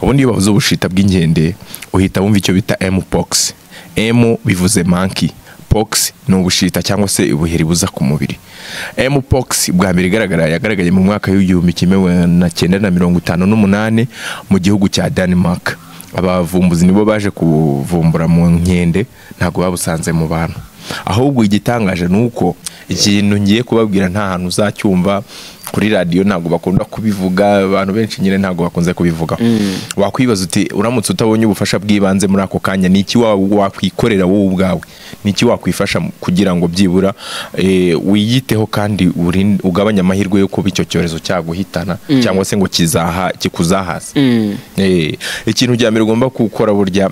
ubundi iyo bavuze ubushita bw'inkende uhita wumva icyo bita mpox m bivuze monkey pox ni ubushita cyangwa se ubuheri buza ku mubiri mpox bwa mbere igaragara yagaragaye mu mwaka w'igihumbi kimwe na cyenda na mirongo itanu n'umunani mu gihugu cya denmark abavumbuzi nibo baje kuvumbura mu nkende ntabwo babusanze mu bantu ahubwo igitangaje ni uko ikintu ngiye kubabwira nta hantu uzacyumva kuri radiyo ntabwo bakunda kubivuga abantu benshi nyine ntabwo bakunze kubivugaho wakwibaza uti uramutse utabonye ubufasha bw'ibanze muri ako kanya ni iki wa- wakwikorera wowe ubwawe ni iki wakwifasha mu- kugira ngo byibura eh, wiyiteho kandi urin- ugabanye amahirwe yo kuba icyo cyorezo cyaguhitana cyangwa se ngo kizaha kikuzahaze Eh, ikintu cya mbere ugomba gukora burya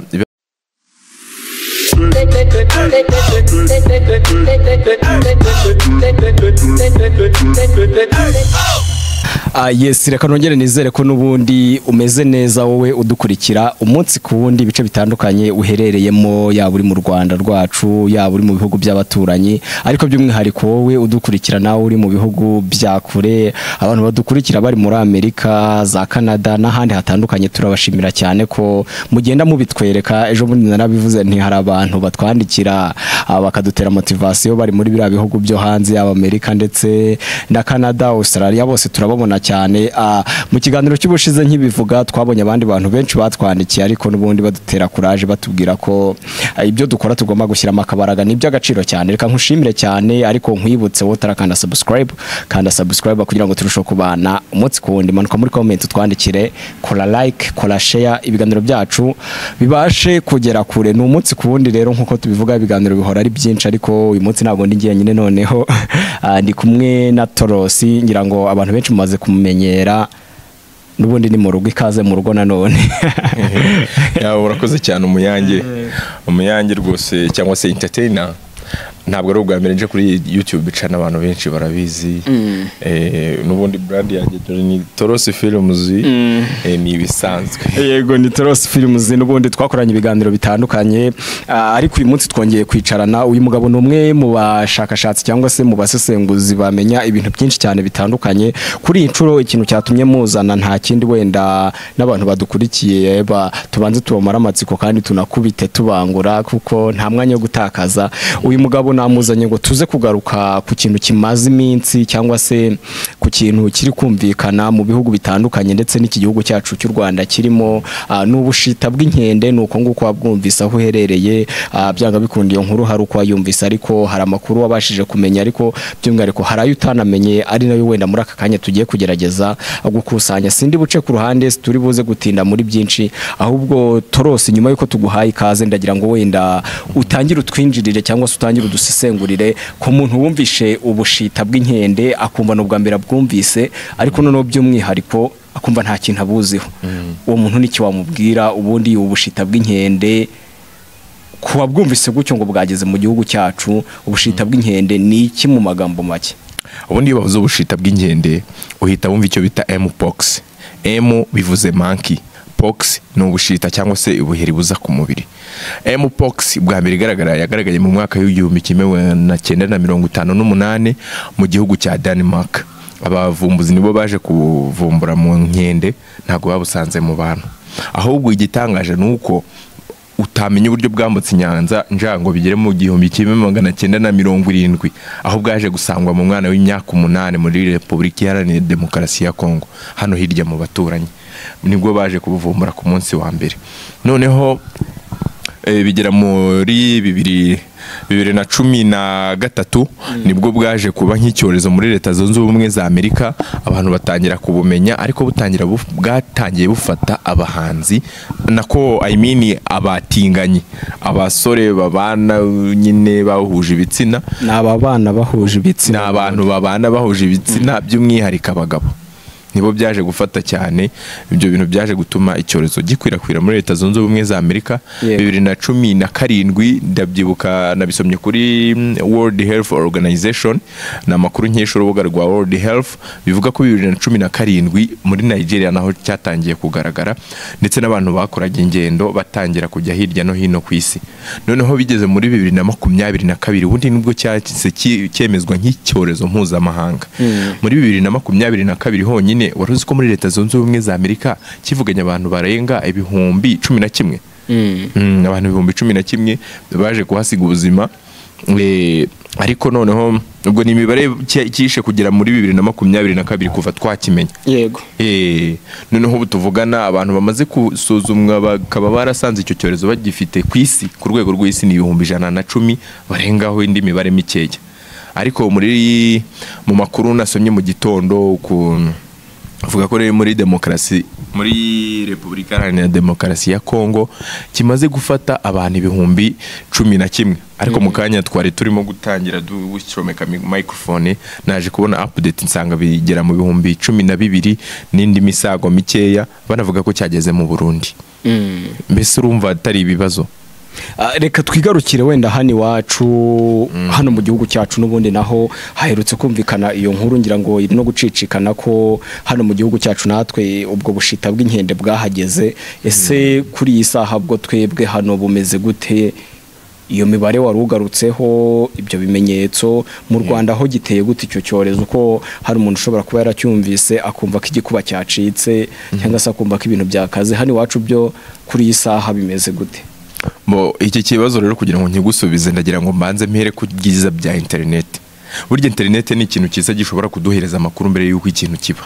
Ah, yes reka nongere nizere ko n'ubundi umeze neza wowe udukurikira umunsi ku wundi ibice bitandukanye uherereyemo yaba uri mu rwanda rwacu yaba uri mu bihugu by'abaturanyi ariko by'umwihariko wowe udukurikira nawe uri mu bihugu bya kure abantu badukurikira bari muri amerika za canada n'ahandi hatandukanye turabashimira cyane ko mugenda mubitwereka ejo bundi narabivuze nti hari abantu batwandikira ah, bakadutera motivasiyo bari muri biriya bihugu byo hanze yaba amerika ndetse na canada australia bose turababona cyane Ah, mu kiganiro cy'ubushize nkibivuga twabonye abandi bantu benshi batwandikiye ariko n'ubundi badutera kuraje batubwira ko ah, ibyo dukora tugomba gushyiramo akabaraga ni iby'agaciro cyane reka nkushimire cyane ariko nkwibutse wowe utarakanda subscribe kanda subscribe kugira ngo turusheho kubana umunsi ku wundi manuka muri comment utwandikire kora like kora share ibiganiro byacu bibashe kugera kure ni umunsi ku wundi rero nkuko tubivuga ibiganiro bihora ari byinshi ariko uyu munsi ntabwo ndi njyenyine noneho ah, ndi kumwe na Torosi ngira ngo abantu benshi mumaze kumumenyera n'ubundi ni mu rugo ikaze mu rugo nanone yawe urakoze cyane umuyange umuyange rwose cyangwa se entertainer ntabwo ari ubwa mbere nje kuri youtube ica n'abantu benshi barabizi Eh, n'ubundi brand yanjye dore ni torosi films Eh, ni ibisanzwe yego ni Toros Films n'ubundi twakoranye ibiganiro bitandukanye ah, ariko uyu munsi twongeye kwicarana uyu mugabo ni umwe mu bashakashatsi cyangwa se mu basesenguzi bamenya ibintu byinshi cyane bitandukanye kuri iyi nshuro ikintu cyatumye muzana nta kindi wenda n'abantu badukurikiye ba- tubanze tubamara amatsiko kandi tunakubite tubangura kuko nta mwanya wo gutakaza uyu mugabo namuzanye ngo tuze kugaruka ku kintu kimaze iminsi cyangwa se ku kintu kiri kumvikana mu bihugu bitandukanye ndetse n'iki gihugu cyacu cy'u Rwanda kirimo ah, n'ubushita bw'inkende ni uko nguko wabwumvise aho uherereye ah, byanga bikunda iyo nkuru hari uko wayumvise ariko hari amakuru wabashije kumenya ariko by'umwihariko hari ayo utanamenye ari nayo wenda muri aka kanya tugiye kugerageza gukusanya sindi buce ku ruhande turi buze gutinda muri byinshi ahubwo torose nyuma y'uko tuguhaye ikaze ndagira ngo wenda utangire utwinjirire cyangwa se utangire udusesengurire ku muntu wumvishe ubushita bw'inkende akumva ni ubwa mbere abwumvise ariko noneho by'umwihariko akumva nta kintu abuziho uwo muntu n'iki wamubwira ubundi ubushita bw'inkende ku wabwumvise gutyo ngo bwageze mu gihugu cyacu ubushita bw'inkende ni iki mu magambo make ubundi iyo bavuze ubushita bw'inkende uhita wumva icyo bita mpox m bivuze monkey pox ni ubushita cyangwa se ubuheri buza ku mubiri mpox bwa mbere igaragara yagaragaye mu mwaka w'igihumbi kimwe na cyenda na mirongo itanu n'umunani mu gihugu cya denmark abavumbuzi nibo baje kuvumbura mu nkende ntabwo babusanze mu bantu ahubwo igitangaje ni uko utamenya uburyo bwambutse inyanja njango bigere mu gihumbi kimwe magana cyenda na mirongo irindwi aho bwaje gusangwa mu mwana w'imyaka umunani muri repubulika iharanira demokarasi ya kongo hano hirya mu baturanyi nibwo baje kubuvumbura ku munsi wa mbere noneho eh, bigera muri bibiri bibiri na cumi na gatatu nibwo bwaje kuba nk'icyorezo muri leta zunze ubumwe za amerika abantu batangira kubumenya ariko butangira buf- bwatangiye bufata abahanzi nako i mean abatinganyi abasore babana nyine bahuje ibitsina ni aba bana bahuje ni ibitsina abantu babana bahuje ibitsina by'umwihariko abagabo nibo byaje gufata cyane ibyo bintu byaje gutuma icyorezo gikwirakwira muri leta zunze ubumwe za amerika Yego. bibiri na cumi na karindwi ndabyibuka nabisomye kuri world health organization ni amakuru nkesha urubuga rwa world health bivuga ko bibiri na cumi na karindwi muri nigeria naho cyatangiye kugaragara ndetse n'abantu bakoraga ingendo batangira kujya hirya no hino ku isi noneho bigeze muri bibiri na makumyabiri na kabiri ubundi nibwo cyahise ki- cyemezwa nk'icyorezo mpuzamahanga muri bibiri na makumyabiri na kabiri honyine nyine wari uzi ko muri leta zunze ubumwe za amerika kivuganye abantu barenga ibihumbi cumi na kimwe Mm, abantu ibihumbi cumi na kimwe baje kuhasiga ubuzima Eh, ariko noneho ubwo ni imibare ki- kishe kugera muri bibiri na makumyabiri na kabiri kuva twakimenya yego Eh, noneho ubu tuvugana abantu bamaze gusuzumwa bakaba barasanze icyo cyorezo bagifite ku isi ku rwego rw'isi ni ibihumbi ijana na cumi barengaho indi mibare mikeya ariko muri mu makuru nasomye mu gitondo ku avuga ko rero muri demokarasi muri repubulika iharanira demokarasi ya kongo kimaze gufata abantu ibihumbi cumi na kimwe ariko mu kanya twari turimo gutangira ducomeka mi- microphone naje kubona update nsanga bigera mu bihumbi cumi na bibiri n'indi misago mikeya banavuga ko cyageze mu burundi mbese urumva atari ibibazo Ah, reka twigarukire wenda hano iwacu hano mu gihugu cyacu n'ubundi naho haherutse kumvikana iyo nkuru ngira ngo iri no gucicikana ko hano mu gihugu cyacu natwe ubwo bushita bw'inkende bwahageze ese kuri iyi saha bwo twebwe hano bumeze gute iyo mibare wari ugarutseho ibyo bimenyetso mu rwanda aho giteye gute icyo cyorezo ko hari umuntu ushobora kuba yaracyumvise akumva ko igikuba cyacitse cyangwa se akumva ko ibintu byakaze hano iwacu byo kuri iyi saha bimeze gute Bo, iki kibazo rero kugira ngo nkigusubize ndagira ngo mbanze mpere ku byiza bya interineti burya interineti ni ikintu cyiza gishobora kuduhereza amakuru mbere y'uko ikintu kiba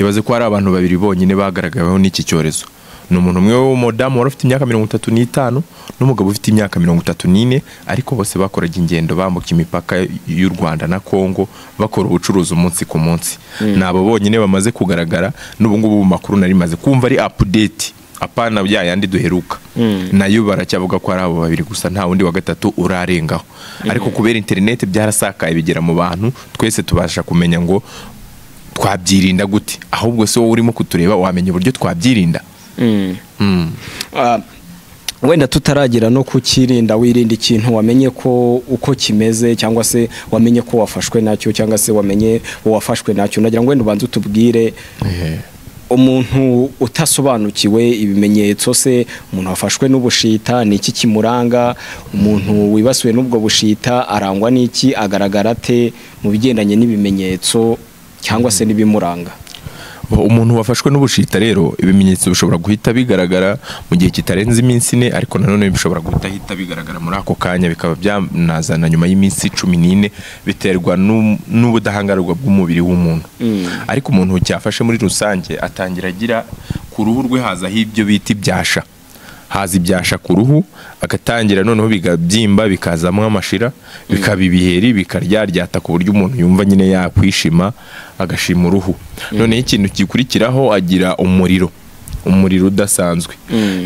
ibaze ko hari abantu babiri bonyine bagaragaweho n'iki cyorezo ni umuntu umwe w'umudamu wari ufite imyaka mirongo itatu n'itanu n'umugabo ufite imyaka mirongo itatu n'ine ariko bose bakoraga ingendo bambuka imipaka y'u rwanda na kongo bakora ubucuruzi umunsi ku munsi ni abo bonyine bamaze kugaragara n'ubungubu mu makuru nari maze kumva ari apudeti apana bya yandi duheruka nayo baracyavuga ko ari abo babiri gusa nta wundi wa gatatu urarengaho ariko kubera interineti byarasakaye bigera mu bantu twese tubasha kumenya ngo twabyirinda gute ahubwo se wowe urimo kutureba wamenya uburyo twabyirinda Mm. Ah, wenda tutaragira no kukirinda wirinda ikintu wamenye ko uko kimeze cyangwa se wamenye ko wafashwe nacyo cyangwa se wamenye uwafashwe nacyo nagira ngo wenda ubanze utubwire umuntu utasobanukiwe ibimenyetso se umuntu wafashwe n'ubushita ni iki kimuranga umuntu wibasiwe n'ubwo bushita arangwa n'iki agaragara ate mu bigendanye n'ibimenyetso cyangwa se n'ibimuranga Bo, umuntu wafashwe n'ubushita rero ibimenyetso bishobora guhita bigaragara mu gihe kitarenze iminsi ine ariko nanone bishobora guhita bigaragara muri ako kanya bikaba byanazana nyuma y'iminsi cumi n'ine biterwa n'u- n'ubudahangarwa bw'umubiri w'umuntu ariko umuntu cyafashe muri rusange atangira agira ku ruhu rwe hazaho ibyo bita ibyasha haza ibyasha ku ruhu agatangira noneho bigabyimba bikazamo amashira bikaba ibiheri bikaryaryata ku buryo umuntu yumva nyine yakwishima agashima uruhu noneho ikintu gikurikiraho agira umuriro umuriro udasanzwe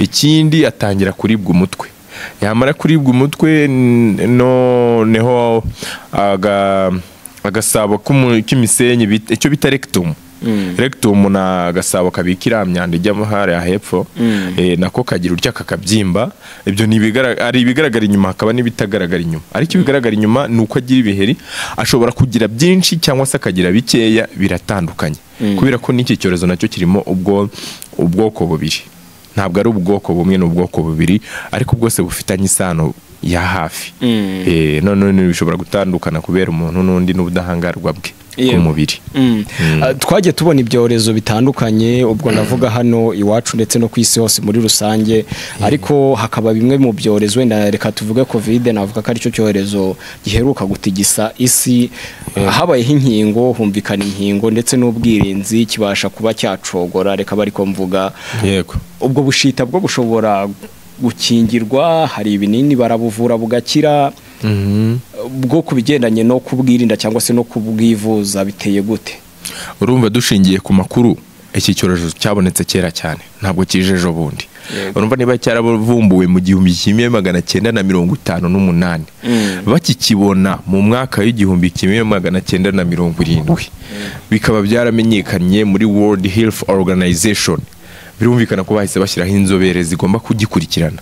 ikindi atangira kuribwa umutwe yamara kuribwa umutwe n- noneho aga- agasabo k'umu- k'imisenyi bita- icyo bita rectum rectum na agasabo kabika iriya myanda ijya hariya hepfo eh, nako kagira utya kakabyimba ibyo ni ibigara- ari ibigaragara inyuma hakaba n'ibitagaragara inyuma ariko ibigaragara inyuma ni uko agira ibiheri ashobora kugira byinshi cyangwa se akagira bikeya biratandukanye kubera ko n'iki cyorezo nacyo kirimo ubwo ubwoko bubiri ntabwo ari ubwoko bumwe ni ubwoko bubiri ariko bwose bufitanye isano ya hafi Eh, none bishobora gutandukana kubera umuntu n'undi n'ubudahangarwa bwe ku Yego. mubiri Mm. Ah, twagiye tubona ibyorezo bitandukanye ubwo navuga hano iwacu ndetse no ku isi hose muri rusange ariko hakaba bimwe mu byorezo wenda reka tuvuge kovide navuga ko aricyo cyorezo giheruka gutigisa isi habayeho inkingo humvikana inkingo ndetse n'ubwirinzi kibasha kuba cyacogora reka bari ko mvuga yego ubwo bushita bwo bushobora gukingirwa hari ibinini barabuvura bugakira bwo ku bigendanye no kubwirinda cyangwa se no kubwivuza biteye gute urumva dushingiye ku makuru iki cyorezo cyabonetse kera cyane ntabwo kije ejo bundi urumva niba cyaravumbuwe mu gihumbi kimwe magana cyenda na mirongo itanu n'umunani bakikibona mu mwaka w'igihumbi kimwe magana cyenda na mirongo irindwi bikaba byaramenyekanye muri world health organization birumvikana ko bahise bashyiraho inzobere zigomba kugikurikirana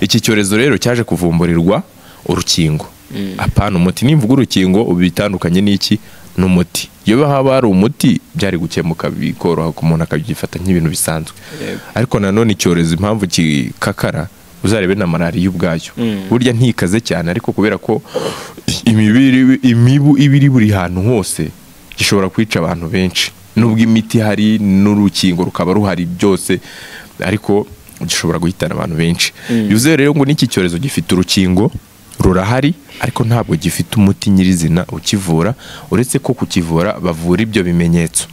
iki cyorezo rero cyaje kuvumburirwa urukingo apana umuti nimvuga urukingo ubu bitandukanye n'iki n'umuti iyo haba hari umuti byari gukemuka bikoroha ku muntu akabyifata nk'ibintu bisanzwe ariko nanone icyorezo impamvu kikakara uzarebe na malariya ubwayo burya ntikaze cyane ariko kubera ko imibiri imibu iba iri buri hantu hose gishobora kwica abantu benshi nubwo imiti hari n'urukingo rukaba ruhari byose ariko gishobora guhitana abantu benshi bivuze rero ngo n'iki cyorezo gifite urukingo rurahari ariko ntabwo gifite umuti nyirizina ukivura uretse ko kukivura bavura ibyo bimenyetso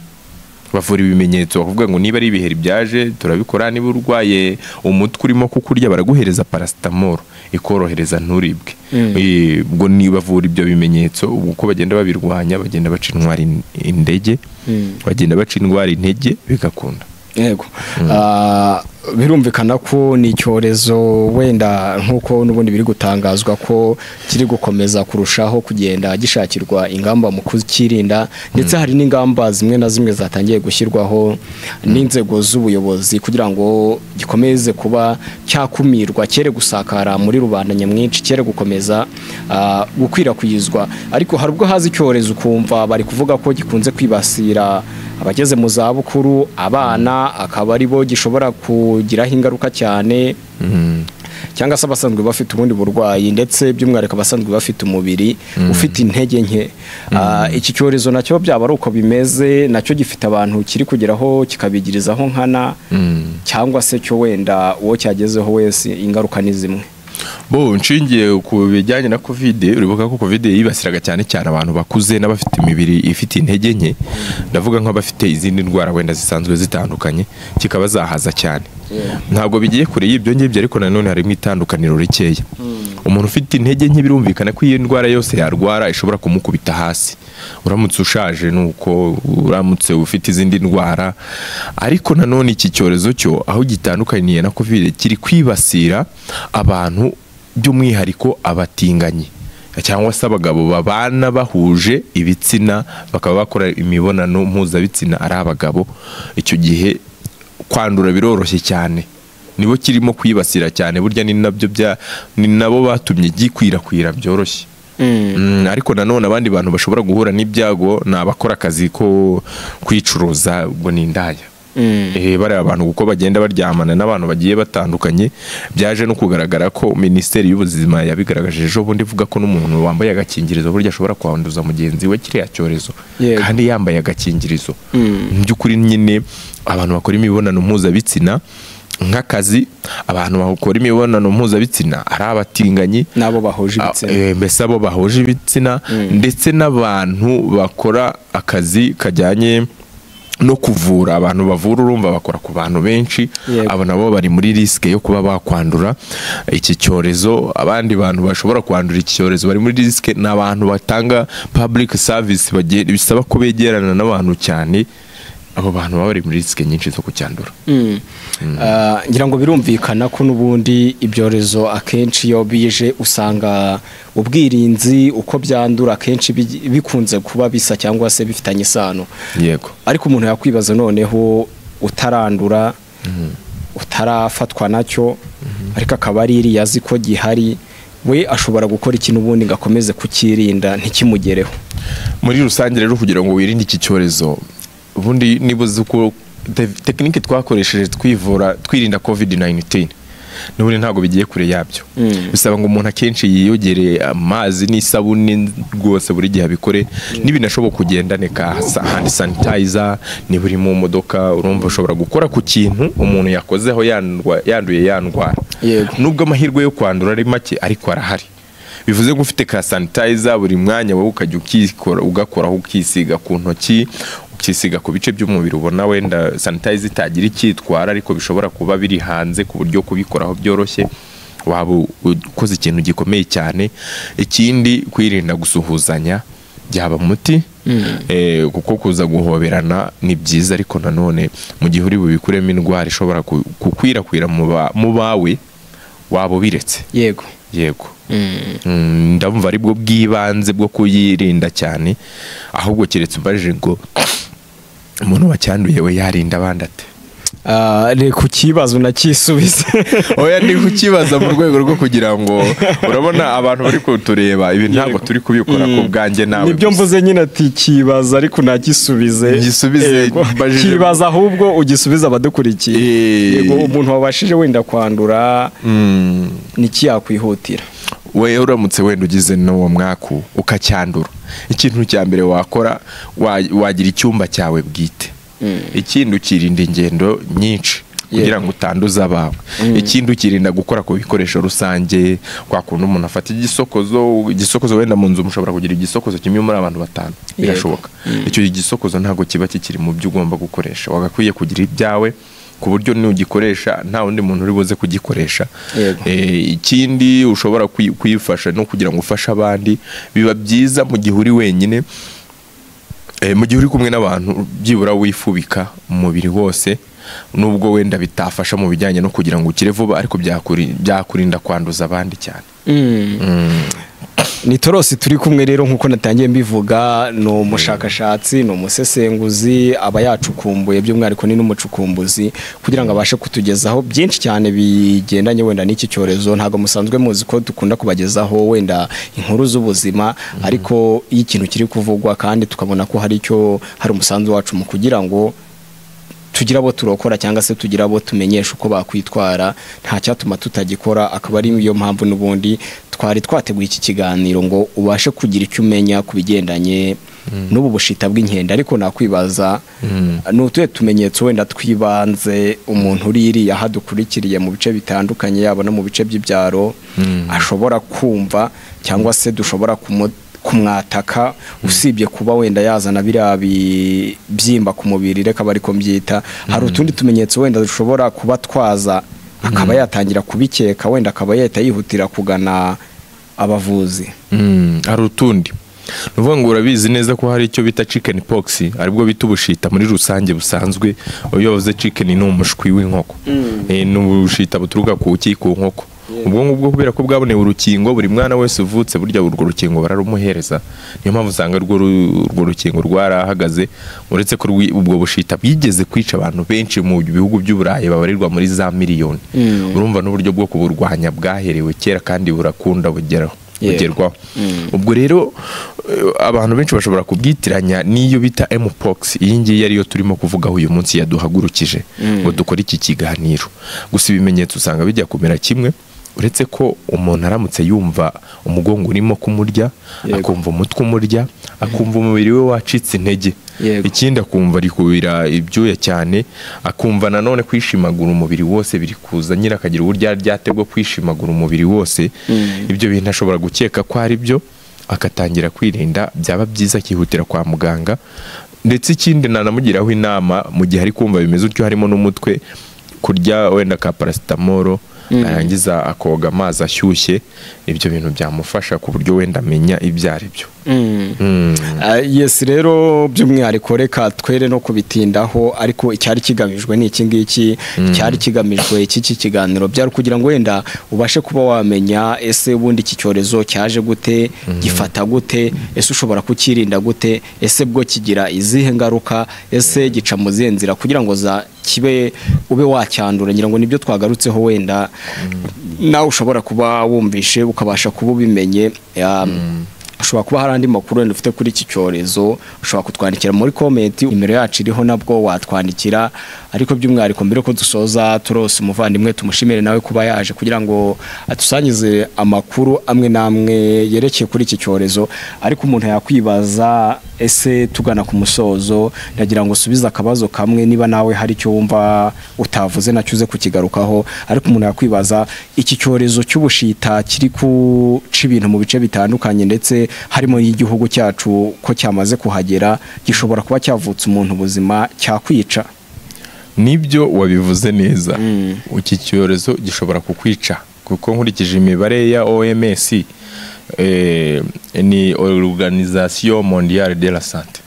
bavura ibimenyetso bavuga ngo niba ari ibiheri byaje turabikora niba urwaye umutwe urimo kukurya baraguhereza parasitamoro ikorohereza nturibwe Eh, ubwo ni bavura ibyo bimenyetso ubwo uko bagenda babirwanya bagenda baca indwara in- indege bagenda baca indwara intege bigakunda yego Ah, birumvikana ko ni icyorezo wenda nk'uko n'ubundi biri gutangazwa ko kiri gukomeza kurushaho kugenda gishakirwa ingamba mu kukirinda ndetse hari n'ingamba zimwe na zimwe zatangiye gushyirwaho n'inzego z'ubuyobozi kugira ngo gikomeze kuba cyakumirwa cyere gusakara muri rubanda nyamwinshi cyere gukomeza ah, gukwirakwizwa ariko hari ubwo haza icyorezo ukumva bari kuvuga ko gikunze kwibasira abageze mu zabukuru abana akaba ari bo gishobora kugiraho ingaruka cyane cyangwa se abasanzwe bafite ubundi burwayi ndetse by'umwihariko abasanzwe bafite umubiri ufite intege nke Ah, iki cyorezo nacyo byaba ari uko bimeze nacyo gifite abantu kiri kugeraho kikabigirizaho nkana cyangwa se cyo wenda uwo cyagezeho wese ingaruka ni zimwe bo nshingiye ku bijyanye na kovide uribuka ko kovide yibasiraga cyane cyane abantu bakuze n'abafite imibiri ifite intege nke ndavuga nk'abafite izindi ndwara wenda zisanzwe zitandukanye kikaba zahaza cyane ntabwo bigiye kure y'ibyo ngibyo ariko nanone harimo itandukaniro rikeya umuntu ufite intege nke birumvikana ko iyo ndwara yose yarwara ishobora kumukubita hasi uramutse ushaje ni uko uramutse ufite izindi ndwara ariko nanone iki cyorezo cyo aho gitandukaniye na kovide kiri kwibasira abantu by'umwihariko abatinganyi cyangwa se abagabo babana bahuje ibitsina bakaba bakora imibonano mpuzabitsina ari abagabo icyo gihe kwandura biroroshye cyane nibo kirimo kwibasira cyane burya ni nabyo bya ni nabo batumye gikwirakwira byoroshye Mm, ariko nanone abandi bantu bashobora guhura n'ibyago ni abakora akazi ko kwicuruza ubwo ni indaya Eh, bariya abantu kuko bagenda baryamana n'abantu bagiye batandukanye byaje no kugaragara ko minisiteri y'ubuzima yabigaragaje ejo bundi ivuga ko n'umuntu wambaye agakingirizo burya ashobora kwanduza mugenzi we kiriya cyorezo Yego. kandi yambaye agakingirizo Mm. mu by'ukuri nyine abantu bakora imibonano mpuzabitsina nk'akazi abantu bakora imibonano mpuzabitsina ari abatinganyi n'abo bahuje ibitsina Ah, eh, mbese abo bahuje ibitsina ndetse n'abantu bakora akazi kajyanye no kuvura abantu bavura urumva bakora ku bantu benshi Yego. abo nabo bari muri risike yo kuba bakwandura iki cyorezo abandi bantu bashobora kwandura iki cyorezo bari muri risike ni abantu batanga public service bagiye- bisaba ko begerana n'abantu cyane abo bantu baba bari muri risike nyinshi zo kucyandura Mm. Ah, ngira ngo birumvikana ko n'ubundi ibyorezo akenshi iyo bije usanga ubwirinzi uko byandura akenshi bi- bikunze kuba bisa cyangwa se bifitanye isano yego ariko umuntu yakwibaza noneho utarandura utarafatwa nacyo ariko akaba ari iriya azi ko gihari we ashobora gukora iki n'ubundi ngo akomeze kukirinda ntikimugereho muri rusange rero kugira ngo wirinde iki cyorezo ubundi niba uzi uko te- tekinike twakoresheje twivura twirinda covid 19 n'ubundi ntabwo bigiye kure yabyo bisaba ngo umuntu akenshi yiyogere amazi n'isabune rwose buri gihe abikore n'ibinashoboka ugendaneka hand sanitizer niba uri mu modoka urumva ushobora gukora ku kintu umuntu yakozeho yandwa- yanduye yandwara Yego. nubwo amahirwe yo kwandura ari make ariko arahari bivuze ngo ufite ka sanitayiza buri mwanya wowe ukajya ukikora ugakoraho ukisiga ku ntoki ukisiga ku bice by'umubiri ubona wenda sanitayiza itagira icyitwara ariko bishobora kuba biri hanze ku buryo kubikoraho byoroshye waba u- ukoze ikintu gikomeye cyane ikindi kwirinda gusuhuzanya byaba umuti eh, kuko kuza guhoberana ni byiza ariko nanone mu gihe uri bubikuremo indwara ishobora ku- gukwirakwira mu ba- mu bawe waba ubiretse yego yego Mm, ndumva ari bwo bw'ibanze bwo kuyirinda cyane ahubwo keretse ubaje ngo umuntu wacyanduye we yarinda abandi ate Ah, reka ikibazo nakisubize oya ni kukibaza mu rwego rwo kugira ngo urabona abantu bari kutureba ibi ntabwo Yego. turi kubikora ku bwanjye nawe nibyo gusa. mvuze nyine ati kibaza ariko nagisubize Ngisubize, Yego. mbajije- kibaza ahubwo ugisubize abadukurikiye Eh. yego umuntu wabashije wenda kwandura Mm. niki yakwihutira we uramutse wenda ugize n'uwo mwaku ukacyandura ikintu cya mbere wakora wa- wagira icyumba cyawe bwite ikindi ukirinda ingendo nyinshi kugira ngo utanduza abawe ikindi ukirinda gukora ku bikoresho rusange kwa kundi umuntu afata igisokozo igisokozo wenda mu nzu mushobora kugira igisokozo kimwe muri abantu batanu birashoboka icyo gisokozo ntabwo kiba kikiri mu byo ugomba gukoresha wagakwiye kugira ibyawe ku buryo nugikoresha nta wundi muntu uri buze kugikoresha Yego. Eh, ikindi ushobora kwi- kwifasha no kugira ngo ufashe abandi biba byiza mu gihe uri wenyine Eh, mu gihe uri kumwe n'abantu byibura wifubika umubiri wose nubwo wenda bitafasha mu bijyanye no kugira ngo ukire vuba ariko byakuri- byakurinda kwanduza abandi cyane ni torosi turi kumwe rero nk'uko natangiye mbivuga ni umushakashatsi ni umusesenguzi aba yacukumbuye by'umwihariko ni n'umucukumbuzi kugira ngo abashe kutugezaho byinshi cyane bigendanye wenda n'iki cyorezo ntabwo musanzwe muzi ko dukunda kubagezaho wenda inkuru z'ubuzima ariko iyo ikintu kiri kuvugwa kandi tukabona ko hari icyo hari umusanzu wacu mu kugira ngo tugira abo turokora cyangwa se tugira abo tumenyesha uko bakwitwara nta cyatuma tutagikora akaba ari yo mpamvu n'ubundi twari twateguye iki kiganiro ngo ubashe kugira icyo umenya ku bigendanye n'ubu bushita bw'inkende ariko nakwibaza ni utuhe tumenyetso wenda twibanze umuntu uri iriya aho adukurikiriye mu bice bitandukanye yaba no mu bice by'ibyaro ashobora kumva cyangwa se dushobora kumu kumwataka usibye kuba wenda yazana biriya bi- byimba ku mubiri reka bari ko mbyita hari utundi tumenyetso wenda dushobora kuba twaza akaba yatangira kubikeka wenda akaba yahita yihutira kugana abavuzi Mm, hari utundi ni ukuvuga ngo urabizi neza ko hari icyo bita chicken pox aribwo bita ubushita muri rusange busanzwe iyo bavuze chicken ni umushwi w'inkoko Eh, ni ubushita buturuka ku buki ku nkoko ubwo ngubwo kubera ko bwabonewe urukingo buri mwana wese uvutse burya urwo rukingo bararumuhereza niyo mpamvu usanga urwo ru- urwo rukingo rwarahagaze uretse ko rwi- ubwo bushita bwigeze kwica abantu benshi mu bihugu by'uburayi babarirwa muri za miliyoni urumva n'uburyo bwo kuburwanya bwaherewe kera kandi burakunda bugeraho Yego. bugerwaho kugerwaho ubwo rero eh, abantu benshi bashobora kubwitiranya n'iyo bita mpox iyi ngiyi ariyo turimo kuvugaho uyu munsi yaduhagurukije ngo dukore iki kiganiro gusa ibimenyetso usanga bijya kumera kimwe uretse ko umuntu aramutse yumva umugongo urimo kumurya Yego. akumva umutwe umurya akumva umubiri we wacitse intege Yego. ikindi akumva ari kubira ibyuya cyane akumva nanone kwishimagura umubiri wose biri kuza nyine akagira uburyo aryate bwo kwishimagura umubiri wose ibyo bintu ashobora gukeka ko ari byo akatangira kwirinda byaba byiza akihutira kwa muganga ndetse ikindi nanamugiraho inama mu gihe ari kumva bimeze utyo harimo n'umutwe kurya wenda ka parasitamoro yarangiza akoga amazi ashyushye ibyo bintu byamufasha ku buryo wenda amenya ibyo ari byo Ah, yes rero by'umwihariko reka twere no kubitindaho ariko icyari kigamijwe ni iki ngiki icyari kigamijwe cy'iki kiganiro byari kugira ngo wenda ubashe kuba wamenya ese ubundi iki cyorezo cyaje gute gifata gute ese ushobora kukirinda gute ese bwo kigira izihe ngaruka ese gica mu zihe nzira kugira ngo za kibe ube wacyandura ngira ngo nibyo twagarutseho wenda nawe ushobora kuba wumvishe ukabasha kuba ubimenye Ah, ushobora kuba hari andi makuru wenda ufite kuri iki cyorezo ushobora kutwandikira muri komenti nimero yacu iriho nabwo watwandikira ariko by'umwihariko mbere ko dusoza turose umuvandimwe tumushimire nawe kuba yaje kugira ngo atusangize amakuru amwe n'amwe yerekeye kuri iki cyorezo ariko umuntu yakwibaza ese tugana ku musozo ndagira ngo usubize akabazo kamwe niba nawe hari icyo wumva utavuze nacyo uze kukigarukaho ariko umuntu yakwibaza iki cyorezo cy'ubushita kiri guca ibintu mu bice bitandukanye ndetse harimo n'igihugu cyacu ko cyamaze kuhagera gishobora kuba cyavutse umuntu ubuzima cyakwica nibyo wabivuze neza iki cyorezo gishobora kukwica kuko nkurikije imibare ya OMS eh, ni Organisation Mondiale de la Santé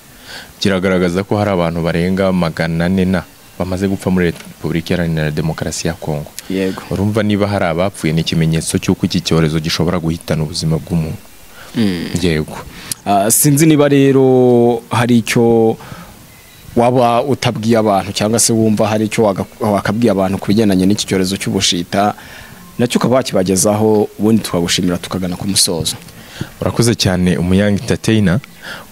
kiragaragaza ko hari abantu barenga magana ane na bamaze gupfa muri Repubulika Iharanira Demokarasi ya Kongo yego urumva niba hari abapfuye ni ikimenyetso cy'uko iki cyorezo gishobora guhitana ubuzima bw'umuntu yego Ah, sinzi niba rero hari icyo waba utabwiye abantu cyangwa se wumva hari icyo waga- wakabwiye abantu ku bigendanye n'iki cyorezo cy'ubushita nacyo ukaba wakibagezaho ubundi tukagushimira tukagana ku musozo urakoze cyane umuyanga entertainer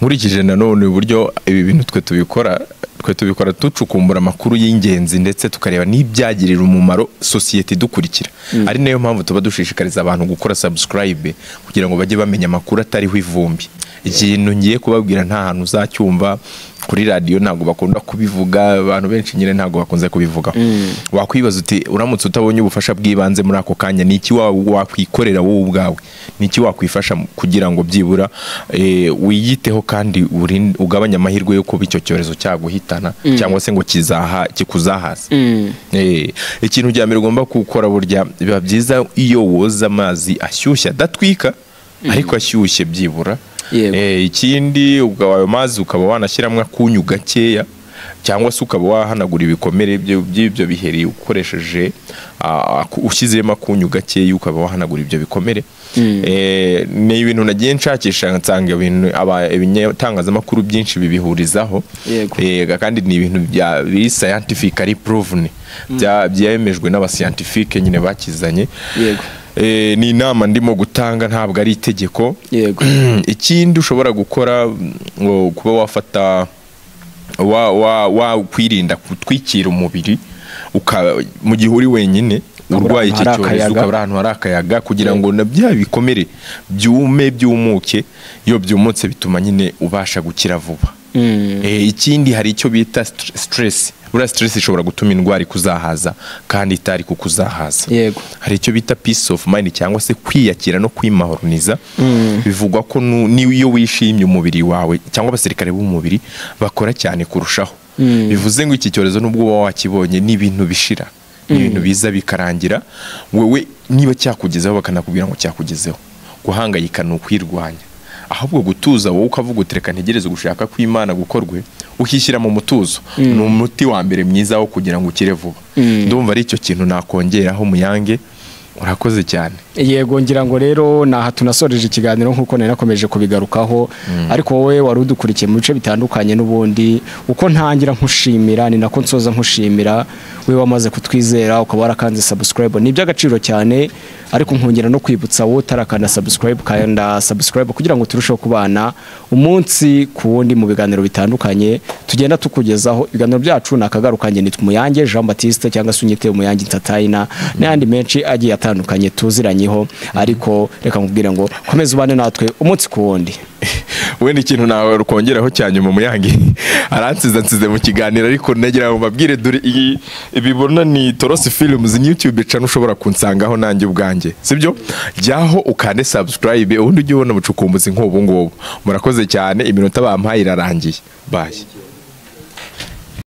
nkurikije nanone uburyo ibi bintu twe tubikora twe tubikora ducukumbura amakuru y'ingenzi ndetse tukareba n'ibyagirira umumaro sosiyete idukurikira ari nayo mpamvu tuba dushishikariza abantu gukora subscribe kugira ngo bajye bamenya amakuru atariho ivumbi ikintu ngiye kubabwira nta hantu uzacyumva kuri radiyo ntabwo bakunda kubivuga abantu benshi nyine ntabwo bakunze kubivuga wakwibaza uti uramutse utabonye ubufasha bw'ibanze muri ako kanya ni iki wa- wakwikorera wowe ubwawe ni iki wakwifasha mu- kugira ngo byibura eh, wiyiteho kandi urin- ugabanye amahirwe yo kuba icyo cyorezo cyaguhitana cyangwa se ngo kizaha kikuzahaze Eh, ikintu cya mbere ugomba gukora burya biba byiza iyo woza amazi ashyushye adatwika ariko ashyushye byibura Yego. Eh, ikindi ukaba ayo mazi ukaba wanashyiramo akunyu gakeya cyangwa se ukaba wahanagura ibikomere byo- by'ibyo biheri ukoresheje ah, aku- ushyizemo akunyu gakeya ukaba wahanagura ibyo bikomere Eh, ni ibintu nagiye nshakisha nsanga ibintu aba- ibinyatangazamakuru byinshi bibihurizaho Yego. Eh, kandi ni ibintu bya- biri scientific ari proven Bya- byemejwe n'abascientifique nyine bakizanye Yego. Eh, ni inama ndimo gutanga ntabwo ari itegeko yego ikindi ushobora gukora mm, ngo kuba wafata wa, wa, wa kwirinda gutwikira umubiri uka, mu gihe uri wenyine Ukabura urwaye iki ahantu hari cyorezo akayaga. ukabura ahantu hari akayaga kugira ngo na bya bikomere byume byumuke iyo byumutse bituma nyine ubasha gukira vuba Mm. Eh, ikindi hari icyo bita stre- stress buriya stress ishobora gutuma indwara ikuzahaza kandi itari kukuzahaza Yego. hari icyo bita peace of mind cyangwa se kwiyakira no kwimahoroniza bivugwa ko nu- n'iyo wishimye umubiri wawe cyangwa abasirikare b'umubiri bakora cyane kurushaho bivuze ngo iki cyorezo nubwo uba wakibonye ni ibintu bishira ni ibintu biza bikarangira wewe niba cyakugezeho bakanakubwira ngo cyakugezeho guhangayika ni ukwirwanya ahubwo gutuza wowe ukavuga uti reka ntegereze gushaka kw'imana gukorwe ukishyira mu mutuzo ni umuti wa mbere mwiza wo kugira ngo ukire vuba ndumva ari icyo kintu nakongeraho muyange urakoze cyane yego ngira ngo rero ni aha tunasoreje ikiganiro nk'uko nari nakomeje kubigarukaho ariko wowe wari udukurikiye mu bice bitandukanye n'ubundi uko ntangira nkushimira ni nako nsoza nkushimira we wamaze kutwizera ukaba warakanze subscribe ni iby'agaciro cyane ariko nkongera no kwibutsa wowe utarakanda subscribe kanda subscribe kugira ngo turusheho kubana umunsi ku wundi mu biganiro bitandukanye tugenda tukugezaho ibiganiro byacu ni akagarukanye nitwa umuyange Jean Baptiste cyangwa se unyite umuyange Ntatayina n'ayandi menshi agiye atandukanye tuziranyeho ariko reka nkubwire ngo komeza ubane natwe umunsi ku wundi wenda ikintu nawe rukongeraho cya nyuma muyange aransiza nsize mu kiganiro ariko nagira ngo mbabwire dore iyi ibibona ni torosi films ni youtube channel ushobora kunsangaho nanjye ubwanjye sibyo jyaho ukande subscribe ubundi ujye ubona ubucukumbuzi nk'ubu ngubu murakoze cyane iminota bampaye irarangiye bye